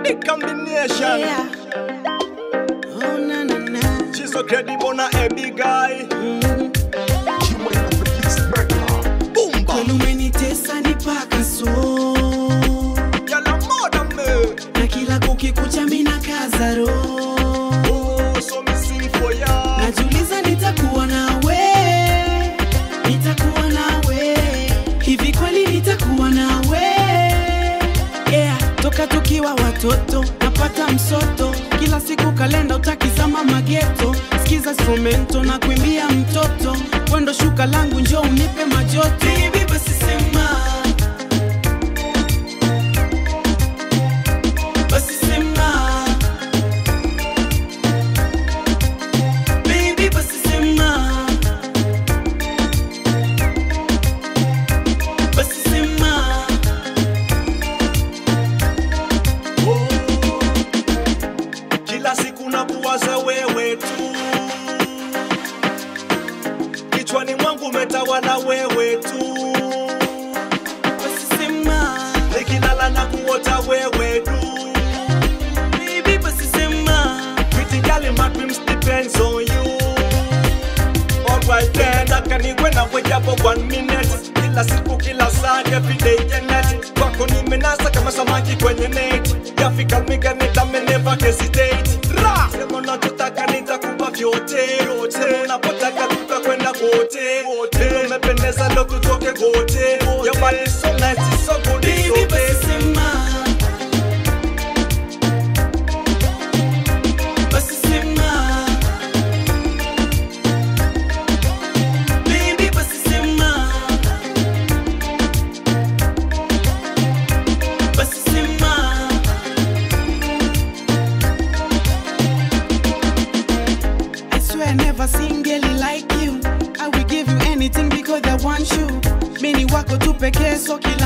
big combination. Yeah. Oh, na, na, na. She's so credible, not a big guy. Mm. Boom, Kweli bam. umenitesa nipaka so Y'all are more than me. na kila kukikucha mina kaza roho Oh, so me sing for ya. najiuliza nitakuwa nawe nitakuwa nawe hivi kweli nitakuwa nawe yeah. toka tukiwa watoto napata msoto kila siku kalenda utakizama mageto skiza instrumento na kuimbia mtoto wendo shuka langu njo unipe majoto Baby, basi sema basi sema Baby, basi sema. Basi sema. Oh. Kila siku nakuwaza wewe tu, kichwani mwangu umetawala wewe tu, Basi sema. nikilala na kuota wewe tu. Baby, basi sema. Pretty girl, my dreams depends on you. Alright then, akaniwe na wejapo one minute kila siku kila saa every day and night kwako nimenasa kama samaki kwenye net yafika miganitame never hesitate ra sema unachotaka nitakupa vyote vyote unapotaka tutakwenda kote kote umependeza ndo tutoke kote your body so nice it's so good it's Baby, so basi tasty sema. Basi sema. Baby, basi sema. Basi sema. I swear I never seen girl like you. I will give you anything because I want you. Mini wako tu pekee so kila